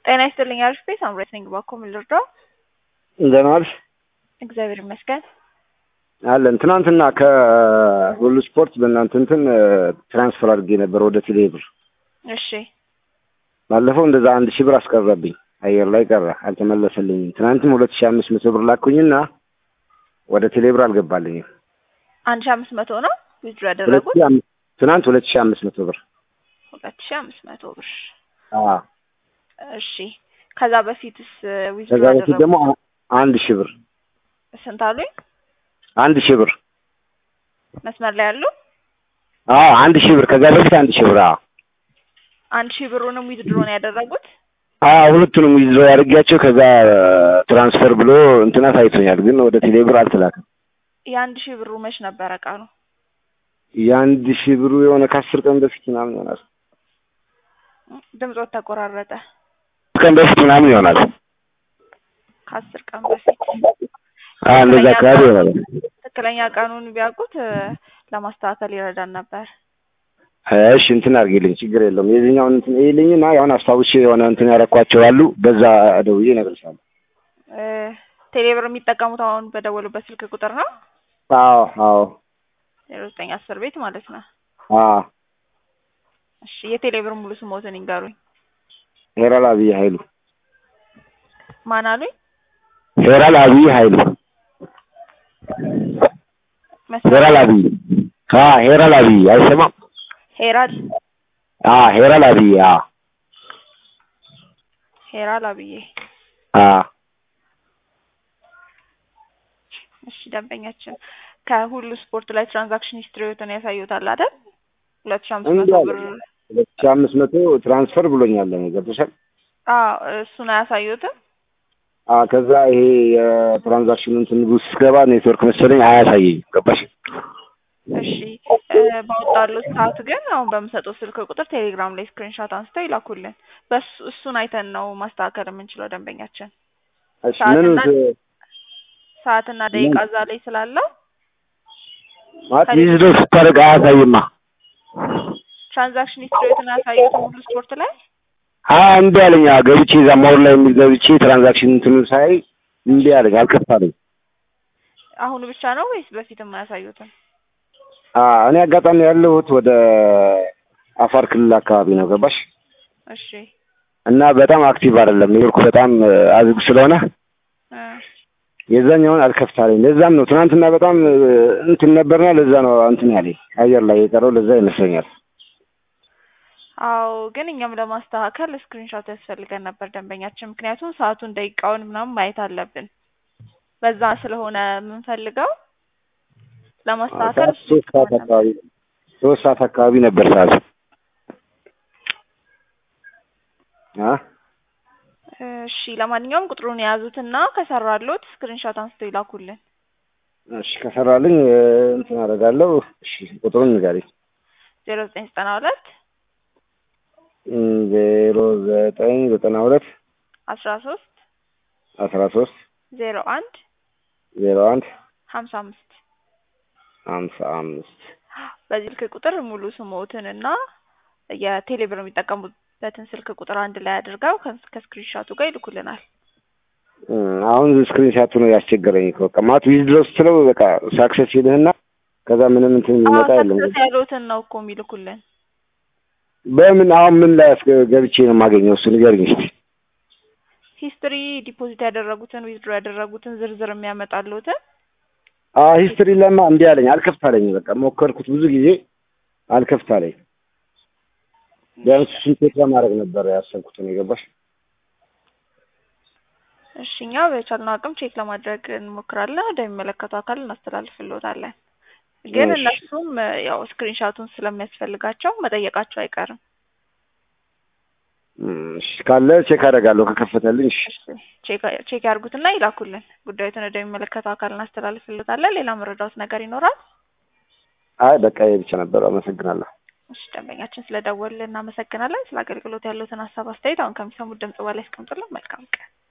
ጤና ይስጥልኝ አሪፍ ቤት አምሬት ነኝ ባኮ ምን ልርዳው? እንደምን ዋልሽ? እግዚአብሔር ይመስገን። አለን ትናንትና ከሁሉ ስፖርት በእናንተ እንትን ትራንስፈር አድርጌ ነበር ወደ ቴሌ ብር። እሺ ባለፈው እንደዛ አንድ ሺህ ብር አስቀረብኝ፣ አየር ላይ ቀረ፣ አልተመለሰልኝም። ትናንትም ሁለት ሺህ አምስት መቶ ብር ላኩኝና ወደ ቴሌ ብር አልገባልኝም። አንድ ሺህ አምስት መቶ ነው ዊዝድሮ ሁለት ያደረጉት? ሺህ አምስት ትናንት ሁለት ሺህ አምስት መቶ ብር ሁለት ሺህ አምስት መቶ ብር። አዎ። እሺ ከዛ በፊትስ ዊዝድሮ ከዛ በፊት ደግሞ ያደረጉት አ- አንድ ሺህ ብር ስንት አሉኝ? አንድ ሺህ ብር መስመር ላይ ያሉ አዎ አንድ ሺህ ብር ከዛ በፊት አንድ ሺህ ብር አዎ አንድ ሺህ ብሩንም ዊዝድሮ ነው ያደረጉት? አዎ ሁለቱንም ይዞ ያደርጊያቸው ከዛ ትራንስፈር ብሎ እንትና ታይቶኛል፣ ግን ወደ ቴሌ ብር አልተላከም። የአንድ ሺህ ብሩ መች ነበረ ቀኑ? የአንድ ሺህ ብሩ የሆነ ከአስር ቀን በፊት ምናምን ይሆናል። ድምፆት ተቆራረጠ። ቀን በፊት ምናምን ይሆናል። ከአስር ቀን በፊት አዎ እንደዛ አካባቢ ይሆናል። ትክክለኛ ቀኑን ቢያውቁት እ፣ ለማስተካከል ይረዳን ነበር። እሺ እንትን አድርጌልኝ ችግር የለውም። የዚህኛውን እንትን ይልኝና ያሁን አስታውሼ የሆነ እንትን ያረኳቸው አሉ። በዛ ደውዬ እነግርሻለሁ። እ፣ ቴሌብር የሚጠቀሙት አሁን በደወሉበት ስልክ ቁጥር ነው አዎ አዎ ዜሮ ዘጠኝ አስር ቤት ማለት ነው። አዎ እሺ የቴሌብር ሙሉ ስሞትን ይንገሩኝ። ሄራል አብይ ኃይሉ ማን አሉኝ? ሄራል አብይ ኃይሉ መስመር ሄራል አብይ አ ሄራል አብይ አይሰማም? ሄራል አ ሄራል አብይ አ ሄራል አብዬ። አ እሺ ደንበኛችን ከሁሉ ስፖርት ላይ ትራንዛክሽን ሂስትሪዎትን ያሳዩታል አይደል? ሁለት ሺህ አምስት መቶ ብር ሁለት ሺህ አምስት መቶ ትራንስፈር ብሎኛል። ለኔ ገብቶሻል? አዎ እሱን አያሳዩትም። አ ከዛ ይሄ የትራንዛክሽን እንትን ውስጥ ስገባ ኔትወርክ መሰለኝ አያሳየኝ። ገባሽ? እሺ እ፣ ባወጣሉት ሰዓት ግን አሁን በምሰጠው ስልክ ቁጥር ቴሌግራም ላይ ስክሪንሾት አንስተው ይላኩልን። በሱ እሱን አይተን ነው ማስተካከል የምንችለው ደንበኛችን። እሺ ምን ሰዓትና ሰዓትና ደቂቃ እዛ ላይ ስላለው ማለት ዊዝዶ ስታደርግ አያሳይማ። ትራንዛክሽን ሂስትሪዎትን አያሳዩትም ሁሉ ስፖርት ላይ አ እምቢ አለኝ። አዎ ገብቼ እዛ ሞር ላይ የሚል ገብቼ ትራንዛክሽን እንትኑ ሳይ እምቢ አለኝ፣ አልከፍታለኝ። አሁን ብቻ ነው ወይስ በፊትም አያሳዩትም? አ እኔ አጋጣሚ ያለሁት ወደ አፋር ክልል አካባቢ ነው። ገባሽ? እሺ እና በጣም አክቲቭ አይደለም ኔትወርኩ በጣም አዝግ ስለሆነ እ፣ የዛኛውን አልከፍታለኝ። ለዛም ነው ትናንትና በጣም እ፣ እንትን ነበርና ለዛ ነው እንትን ያለኝ አየር ላይ የቀረው ለዛ ይመስለኛል። አዎ ግን እኛም ለማስተካከል ስክሪንሾት ያስፈልገን ነበር ደንበኛችን፣ ምክንያቱም ሰዓቱን ደቂቃውን ምናምን ማየት አለብን። በዛ ስለሆነ የምንፈልገው ለማስተካከል ሰዓት ሶስት ሰዓት አካባቢ ሶስት ሰዓት አካባቢ ነበር ሰዓት አ እሺ ለማንኛውም ቁጥሩን የያዙትና ከሰራሎት ስክሪንሾት አንስተው ይላኩልን። እሺ ከሰራልኝ እ፣ እንትን አደርጋለሁ። እሺ ቁጥሩን ንገሪኝ። ዜሮ ዘጠኝ ዘጠና ሁለት እም፣ ዜሮ ዘጠኝ ዘጠና ሁለት አስራ ሶስት አስራ ሶስት ዜሮ አንድ ዜሮ አንድ ሀምሳ አምስት ሀምሳ አምስት በዚህ ስልክ ቁጥር ሙሉ ስሞትን እና የቴሌብር የሚጠቀሙበትን ስልክ ቁጥር አንድ ላይ አድርገው ከ- ከስክሪንሻቱ ጋር ይልኩልናል። እም፣ አሁን ስክሪንሻቱ ነው ያስቸገረኝ እኮ በቃ ማለት ዊዝድሮ ስትለው በቃ ሳክሰስ ይልህና ከዛ ምንም እንትን የሚመጣ የለም። ሰክሰስ ያሉትን ነው እኮ የሚልኩልን። በምን አሁን ምን ላይ አስገ- ገብቼ ነው የማገኘው? እሱ ንገሪኝ እስኪ። ሂስትሪ ዲፖዚት ያደረጉትን ዊዝድሮ ያደረጉትን ዝርዝር የሚያመጣሉትን አ ሂስትሪ ለማ እንዲህ አለኝ፣ አልከፍታለኝ። በቃ ሞከርኩት ብዙ ጊዜ አልከፍታለኝ። ቢያንስ እሱን ቼክ ለማድረግ ነበር ያሰብኩት ነው የገባሽ? እሺ እኛ በቻልነው አቅም ቼክ ለማድረግ እንሞክራለን። ወደሚመለከተው አካል እናስተላልፍልዎታለን። ግን እሺ። እነሱም እ፣ ያው ስክሪንሻቱን ስለሚያስፈልጋቸው መጠየቃቸው አይቀርም። እም፣ እሺ ካለ ቼክ አደርጋለሁ ከከፈተልኝ። እሺ እሺ ቼክ ቼክ ያርጉትና ይላኩልን። ጉዳዩትን ወደሚመለከተው አካል እናስተላልፍልዎታለን። ሌላ መረዳዎት ነገር ይኖራል? አይ በቃ ይሄ ብቻ ነበር። አመሰግናለሁ። እሺ ደንበኛችን ስለደወልን እናመሰግናለን። ስለ አገልግሎት ያሉትን ሀሳብ አስተያየት አሁን ከሚሰሙት ድምጽ በላይ ያስቀምጡልን። መልካም ቀን